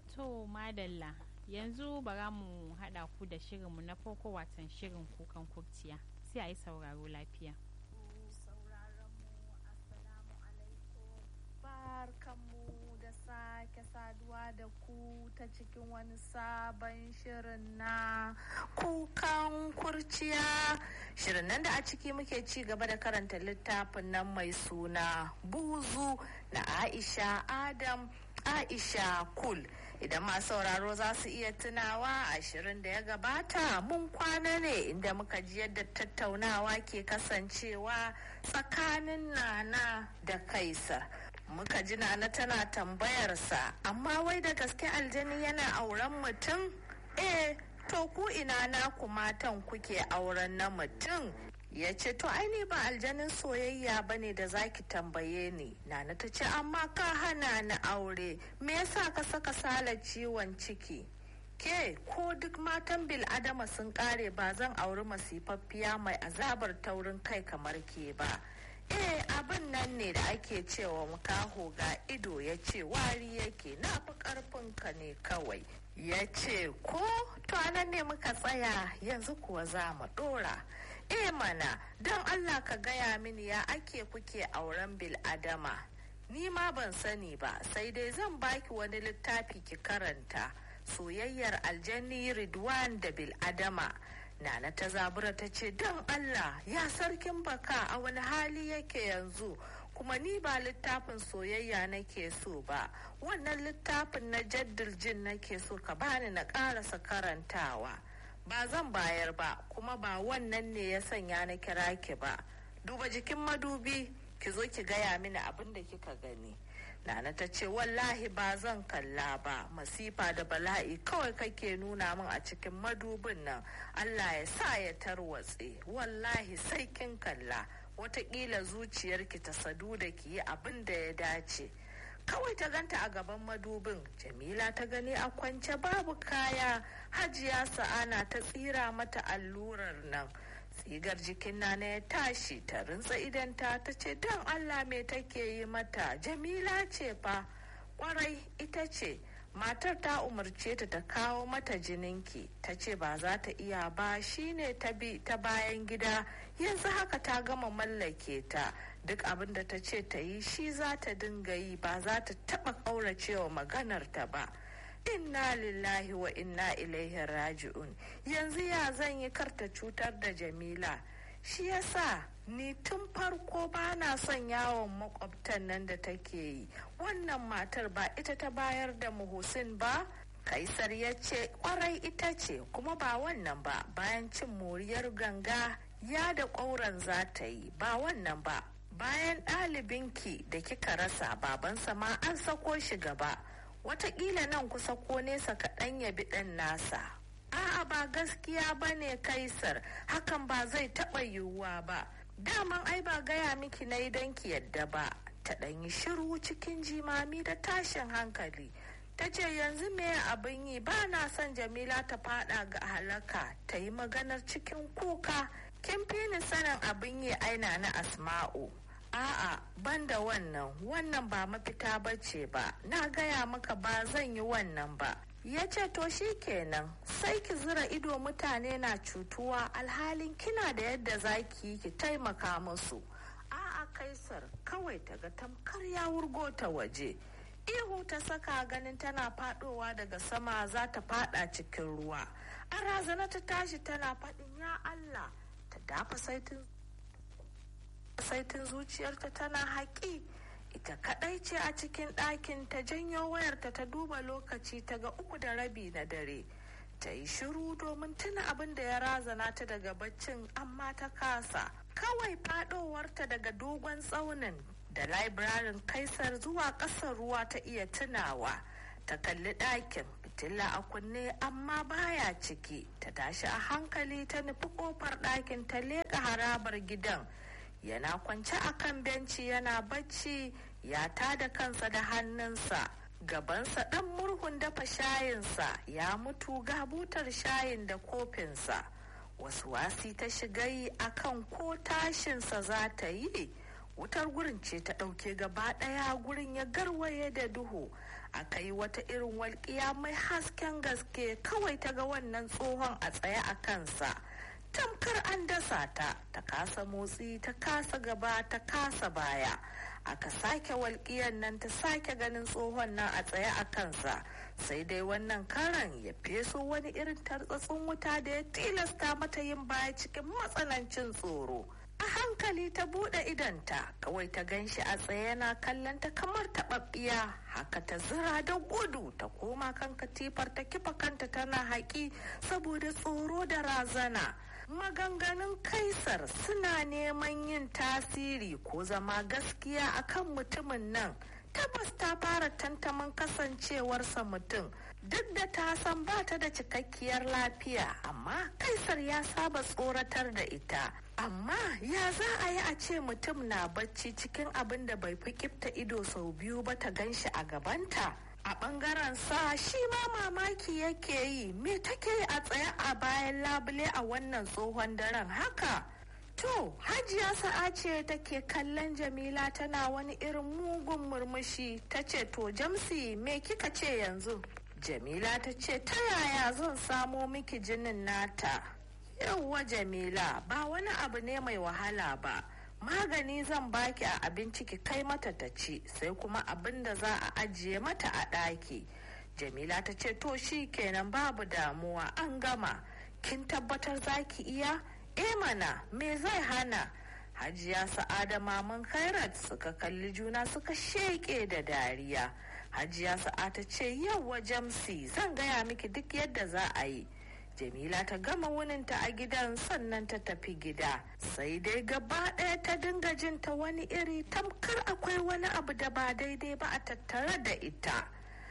To madalla yanzu bara mu haɗa ku da shirinmu na farko watan shirin kukan kurciya sai a yi sauraro lafiya. barkanmu da sake saduwa da ku ta cikin wani sabon shirin na kukan kurciya shirin nan da a ciki muke ci gaba da karanta littafin nan mai suna buzu na aisha adam aisha kul idan masu sauraro za su iya tunawa ashirin da ya gabata mun kwana ne inda muka ji yadda tattaunawa ke kasancewa tsakanin nana da kaisar muka ji nana tana tambayarsa amma wai da gaske aljani yana auren mutum eh to ku ina naku matan kuke auren na mutum ya ce to aini ba aljanin soyayya ba ne da zaki tambaye ni nana ta ce amma ka hana ni aure me yasa ka saka sala ciwon ciki ke ko duk matan bil adama sun kare ba zan auri masifaffiya mai azabar taurin kai kamar ke ba eh abin nan ne da ake cewa makaho ga ido ya ce wari yake na fi karfinka ne kawai ya ce ko to anan ne muka tsaya yanzu kuwa za mu dora eh mana don allah ka gaya mini ya ake kuke auren bil adama ni ma ban sani ba sai dai zan baki wani littafi ki karanta soyayyar aljanni ridwan da bil adama Nana ta zabura ta ce don Allah ya sarkin baka a wani hali yake yanzu kuma ni ba littafin soyayya nake so ba wannan littafin na jaddul jin nake so ka bani na karasa karantawa ba zan bayar ba kuma ba wannan ne ya sanya na kira ki ba duba jikin madubi ki zo ki gaya mini abin da kika gani Nana ta ce wallahi ba zan kalla ba masifa da bala'i kawai kake nuna min a cikin madubin nan Allah ya sa ya tarwatse wallahi sai kin kalla watakila zuciyarki ta sadu da ki yi abin da ya dace kawai ta ganta a gaban madubin jamila ta gani a kwance babu kaya hajiya sa'ana ta tsira mata allurar nan tsigar jikin nana ya tashi ta rintsa idanta ta ce don allah me take yi mata jamila ce fa kwarai ita ce matar ta umarce ta ta kawo mata jininki ta ce ba za ta iya ba shine ta bi ta bayan gida yanzu haka ta gama mallake ta duk abin da ta ce ta yi shi za ta dinga yi ba za ta taba kauracewa maganar ta ba inna lillahi wa inna ilaihi raji'un yanzu ya zan yi karta cutar da jamila shi yasa ni tun farko ba na son yawon makwabtan nan da take yi wannan matar ba ita ta bayar da muhusin ba kaisar ya ce kwarai ita ce kuma ba wannan ba bayan cin moriyar ganga ya da ƙauren za ta yi ba wannan ba bayan ɗalibinki da kika rasa babansa ma an sako shi gaba watakila nan kusa ko nesa kaɗan ya bi ɗan nasa a'a ba gaskiya ba ne kaisar hakan ba zai taɓa yiwuwa ba daman ai ba gaya miki na don ki yadda ba ta ɗan yi shiru cikin jimami da tashin hankali ta ce yanzu me abin yi ba na son jamila ta fada ga halaka ta yi maganar cikin kuka kin fi ni sanin abin yi aina na asma'u A'a ban da wannan wannan ba mafita ba ce ba na gaya maka ba zan yi wannan ba ya ce to shi kenan sai ki zura ido mutane na cutuwa alhalin kina da yadda za ki yi ki taimaka musu a'a kaisar kawai ta ga tamkar ya wurgo ta waje ihu ta saka ganin tana fadowa daga sama za ta fada cikin ruwa a razana ta tashi tana faɗin ya allah ta dafa saitin saitin zuciyarta tana haƙi ita kaɗai ce a cikin ɗakin ta janyo wayarta ta duba lokaci ta ga uku da rabi na dare ta yi shiru domin tuna abin da ya razana ta daga baccin amma ta kasa kawai faɗowarta daga dogon tsaunin da laibirarin kaisar zuwa ƙasar ruwa ta iya tunawa ta kalli ɗakin fitila a kunne amma baya ciki ta tashi a hankali ta nufi ƙofar ɗakin ta leƙa harabar gidan yana kwance a kan benci yana bacci ya tada kansa da hannunsa gabansa ɗan murhun dafa shayinsa ya mutu ga butar shayin da kofinsa wasu wasi ta shiga yi akan ko tashinsa za ta yi wutar gurin ce ta ɗauke gaba ɗaya gurin ya garwaye da duhu aka yi wata irin walƙiya mai hasken gaske kawai ta ga wannan tsohon a tsaye a kansa tamkar an dasa ta ta kasa motsi ta kasa gaba ta kasa baya aka sake walƙiyar nan ta sake ganin tsohon nan a tsaye a kansa sai dai wannan karan ya feso wani irin tartsatsin wuta da ya tilasta mata yin baya cikin matsanancin tsoro a hankali ta buɗe idanta kawai ta gan shi a tsaye yana kallon ta kamar taɓaɓɓiya haka ta zira da gudu ta koma kan katifar ta kifa kanta tana haƙi saboda tsoro da razana maganganun kaisar suna neman yin tasiri ko zama gaskiya akan mutumin nan tabbas ta fara tantaman kasancewarsa mutum duk da ta san ba ta da cikakkiyar lafiya amma kaisar ya saba tsoratar da ita amma ya za a yi a ce mutum na bacci cikin abin da bai fi kifta ido sau biyu ba ta gan shi a gabanta a bangaren sa shi ma mamaki yake yi me take a tsaye a bayan labule a wannan tsohon daren haka To, Hajiya sa'a ce take kallon Jamila tana wani irin mugun murmushi ta ce to Jamsi me kika ce yanzu? Jamila ta ce ta yaya zan samo miki jinin nata? Yauwa Jamila ba wani abu ne mai wahala ba. Magani zan baki a abinci ki kai mata ta ci sai kuma abin da za a ajiye mata a ɗaki. Jamila ta ce to shi kenan babu damuwa an gama. Kin tabbatar za ki iya? e mana me zai hana hajiya sa'ada maman khairat suka kalli juna suka sheke da dariya hajiya sa'a ta ce yauwa jamsi zan gaya miki duk yadda za a yi jamila ta gama wuninta a gidan sannan ta tafi gida sai dai gaba ɗaya ta dinga jin ta wani iri tamkar akwai wani abu da ba daidai ba a tattare da ita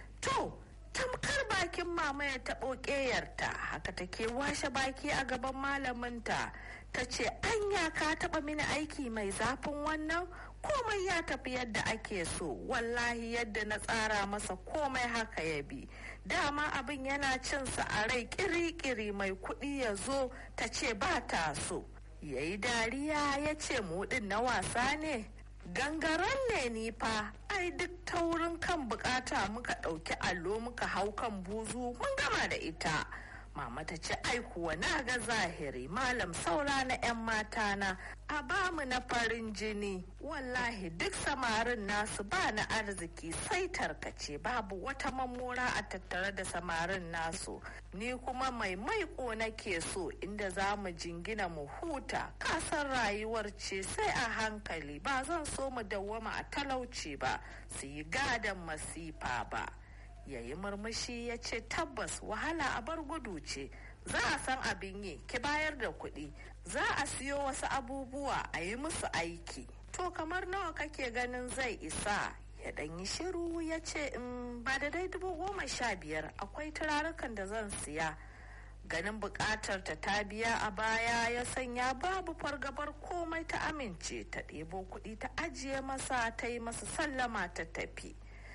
to tamkar bakin mama ya taɓo ƙeyarta haka take washe baki a gaban malaminta ta ce anya ka taɓa mini aiki mai zafin wannan komai ya tafi yadda ake so wallahi yadda na tsara masa komai haka ya bi dama abin yana cinsa a rai kiri-kiri mai kuɗi ya zo ta ce ba ta so ya yi dariya ya ce muɗin na wasa ne gangaren ne ni fa ai duk taurin kan bukata muka ɗauki allo muka hau kan buzu mun gama da ita mama ta ce ai kuwa na ga zahiri malam saura na 'yan mata na a bamu na farin jini wallahi duk samarin nasu ba na arziki sai tarkace babu wata mammora a tattare da samarin nasu ni kuma mai maiko nake so inda za mu jingina mu huta kasan rayuwar ce sai a hankali ba zan so mu dawwama a talauci ba su yi gadon masifa ba ya yi murmushi ya ce tabbas wahala a bar gudu ce za a san abin yi ki bayar da kuɗi za a siyo wasu abubuwa a yi musu aiki to kamar nawa kake ganin zai isa ya ɗan yi shiru ya ce in ba da dai dubu goma sha biyar akwai turarukan da zan siya ganin buƙatar ta ta biya a baya ya sanya babu fargabar komai ta amince ta ɗebo kuɗi ta ajiye masa ta yi masa sallama ta tafi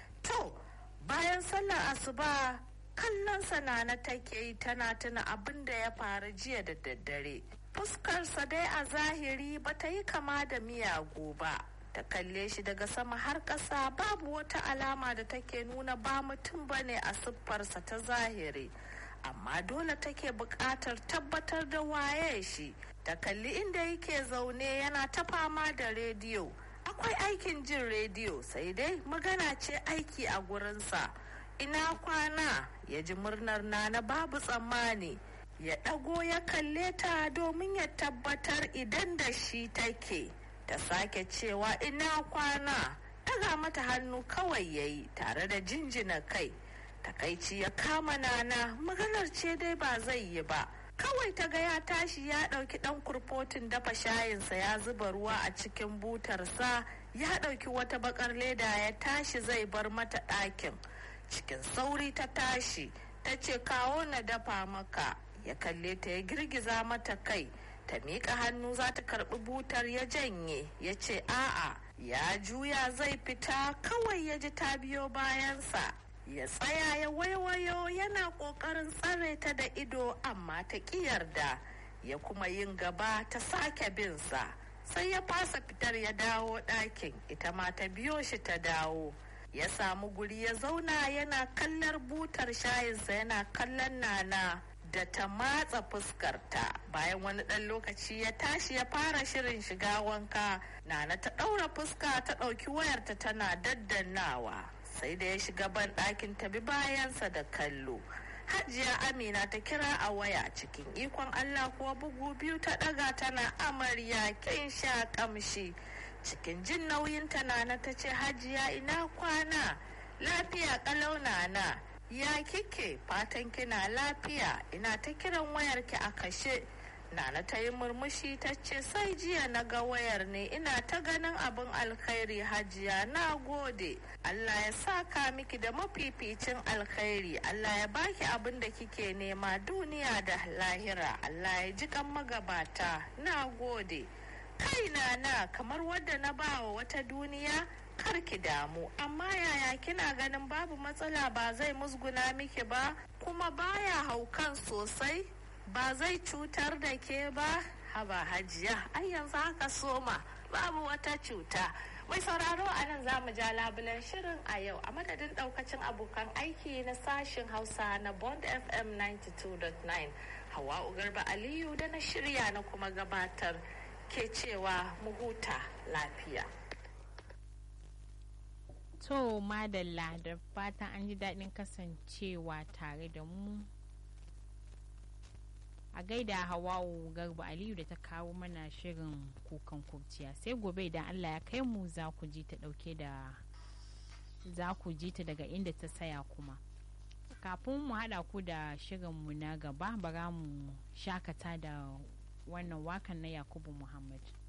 to bayan sallar asuba kallon sanana take yi tana tuna abin da ya faru jiya da daddare fuskarsa dai a zahiri ba ta yi kama da miyagu ba ta kalle shi daga sama har ƙasa babu wata alama da take nuna ba mutum ba ne a siffarsa ta zahiri amma dole take buƙatar tabbatar da waye shi ta kalli inda yake zaune yana ta fama da rediyo akwai aikin jin rediyo sai dai magana ce aiki a gurinsa ina kwana ya ji murnar nana babu tsammani ya ɗago ya kalle ta domin ya tabbatar idan da shi take ta sake cewa ina kwana ɗaga mata hannu kawai ya yi tare da jinjina kai takaici ya kama nana maganar ce dai ba zai yi ba kawai ta ga ya tashi ya ɗauki ɗan kurfotin dafa shayinsa ya zuba ruwa a cikin butarsa ya ɗauki wata bakar leda ya tashi zai bar mata ɗakin cikin sauri ta tashi ta ce kawo na dafa maka ya kalle ta ya girgiza mata kai ta miƙa hannu za ta karɓi butar ya janye ya ce a'a ya juya zai fita kawai ya ji ta biyo bayansa ya tsaya ya waiwayo yana ƙoƙarin tsare ta da ido amma ta ƙi yarda ya kuma yin gaba ta sake binsa sai ya fasa fitar ya dawo ɗakin ita ma ta biyo shi ta dawo ya samu guri ya zauna yana kallon butar shayinsa yana kallon nana da ta matsa fuskarta bayan wani ɗan lokaci ya tashi ya fara shirin shiga wanka nana ta ɗaura fuska ta ɗauki wayarta tana daddannawa sai da ya shiga ban ɗakin ta bi bayansa da kallo hajiya amina ta kira a waya cikin ikon allah kuwa bugu biyu ta ɗaga tana amarya kin sha kamshi cikin jin nauyin ta nana ta ce hajiya ina kwana lafiya kalau nana ya kike fatan kina lafiya ina ta kiran wayarki a kashe Nana ta yi murmushi ta ce sai jiya na ga wayar ne ina ta ganin abin alkhairi hajiya na gode. Allah ya saka miki da mafificin alkhairi Allah ya baki abin da kike nema duniya da lahira Allah ya ji kan magabata na gode. Kai na kamar wadda na bawa wata duniya kar ki damu amma yaya kina ganin babu matsala ba zai musguna miki ba kuma baya haukan sosai ba zai cutar da ke ba haba hajiya ai yanzu haka soma babu wata cuta mai sauraro a nan za mu ja labulen shirin a yau a madadin daukacin abokan aiki na sashin hausa na bond fm 92.9 hawa garba aliyu da na shirya na kuma gabatar ke cewa mu huta lafiya to madalla da fatan an ji daɗin kasancewa tare da mu a gaida hawawu garba aliyu da ta kawo mana shirin kukan kurciya sai gobe idan allah ya kai mu za ku ji ta dauke da za ku ji ta daga inda ta saya kuma kafin mu hada ku da shirinmu na gaba bara mu shakata da wannan wakan na yakubu muhammad